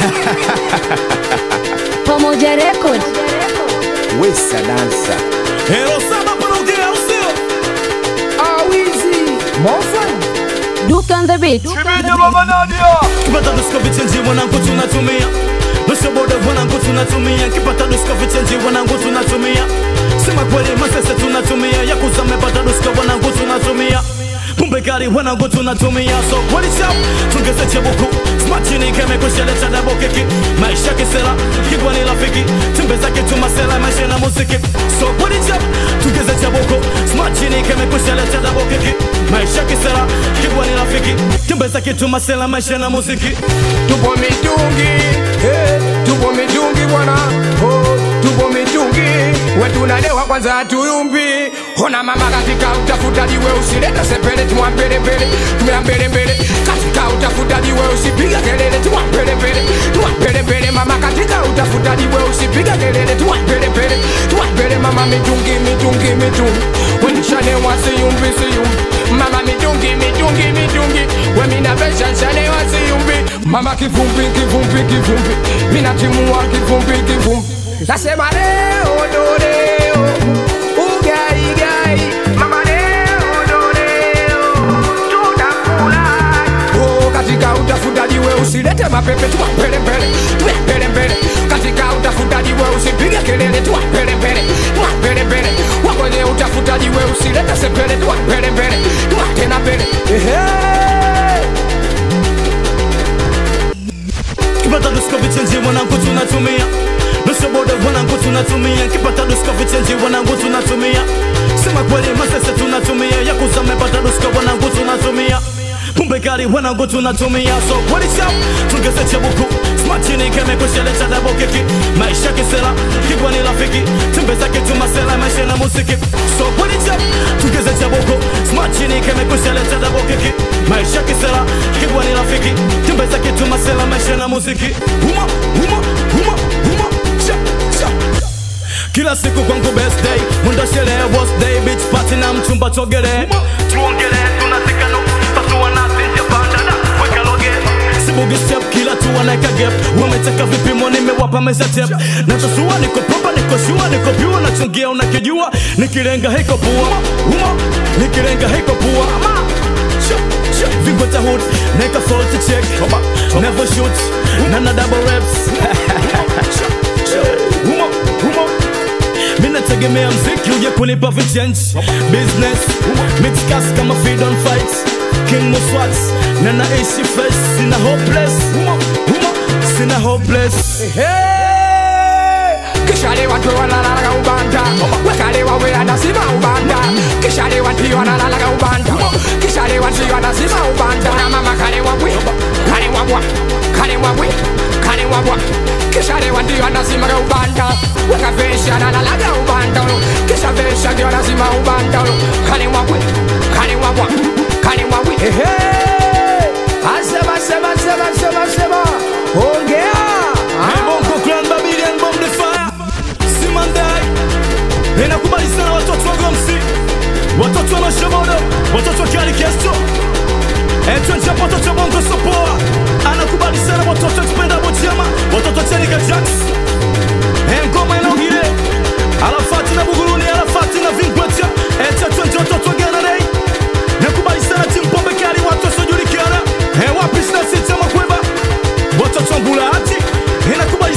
Pamoja Record. Wesa dansa Hero saba panaongea usio awizi mofan Duke on the beat. kipata dusko vichenji wanangu tunatumia nusoboda wanangu tunatumia kipata dusko vichenji wanangu tunatumia sema kweli masese tunatumia yakuza mepata dusko wanangu tunatumia pumbe kali wanangu tunatumia so kweli chap tungeze chebuku smachini keme kusheleta dabo kiki maisha kisela kigwa ni rafiki timbe zake tumasela maisha na muziki so kweli chap tungeze chebuku smachini keme kusheleta dabo kiki maisha kisela kigwa ni rafiki timbe zake tumasela maisha na muziki tupo mitungi hey, tupo mitungi bwana oh, tupo mitungi wetunalewa kwanza hatuyumbi ona mama katika utafutaji we usileta sepele tumwa mbele mbele tumea mbele mbele katika utafutaji we usipiga kelele tumwa mbele mbele tumwa mbele mbele mama katika utafutaji we usipiga kelele tumwa mbele mbele tumwa mbele mama mitungi mitungi mitungi wenishalewa siyumbi siyumbi mama mitungi mitungi mitungi wemina vesha nshalewa siyumbi mama kivumbi kivumbi kivumbi mina timua kivumbi kivumbi nasema leo ndo leo ugaigai mama leo ndo leo tutakula oh, katika utafutaji we usilete mapepe tuwa mbele mbele tuwa mbele mbele katika utafutaji we usipige kelele tuwa mbele mbele tuwa mbele mbele wakwenye utafutaji we usilete sepele tuwa mbele mbele tuwa tena mbele Ehe. kipata dusko vichenji wanangu tunatumia nusoboda wanangu tunatumia kipata dusko vichenji wanangu tunatumia sema kweli masese tunatumia yakuza mepata dusko wanangu tunatumia pumbe kali wanangu tunatumia so kweli chap tungeze chebuku smachini keme kusheleta dabo kiki maisha kisela kigwa ni rafiki timbe zake tumasela maisha na muziki so kweli chap tungeze chebuku smachini keme kusheleta dabo kiki maisha kisela kigwa ni rafiki timbe zake tumasela maisha na muziki huma huma huma huma cha cha kila siku kwangu best day mwenda sherehe worst day beach party na mchumba chogere tuongele tunazikano pasua nasi japandana weka loge sibugi step kila tu wanaeka gap wameteka vipimo nimewapa meza tep natasua niko propa niko shua niko pure nachungia unakijua nikilenga hiko pua uma nikilenga hiko pua Vingota hood, make a faulty check Never shoot, none of double reps Humo, humo Mina tegemea mziki uje kunipa vichange Business, mixcas kama feed on fight King Muswats, na naishi fresh Sina hopeless, humo, humo Sina hopeless kishalewa tu wanalalaga ubanda wekalewa we anasima ubanda kishalewa ndio wanalalaga ubanda kishalewa ndio anasima ubanda na mama kalewa bwe kalewa bwa kalewa bwe kalewa bwa kishalewa ndio anasimaga ubanda wekavesha analalaga ubanda ulo kisha vesha ndio anasima ubanda ulo kalewa bwe kalewa bwa kalewa bwe ehe asema sema sema sema sema ongea Hey, Bongo Clan Babylon Bomb the Fire Simandai Ninakubali sana watoto wa Gomsi Watoto wa Mashamodo Watoto wa Kali Kesto Etwenja watoto wa Bongo Sopoa Anakubali sana watoto wa Kipenda Bojama Watoto wa Chenika Jax Hey, ngoma inaogile Arafati na Buguruni Arafati na Vingwecha Etwenja watoto wa Ghana Day Nakubali sana timu Pombe Kali watu wasiojulikana Hey, wapi sina sita makweba watoto wa Mbulahati inakubali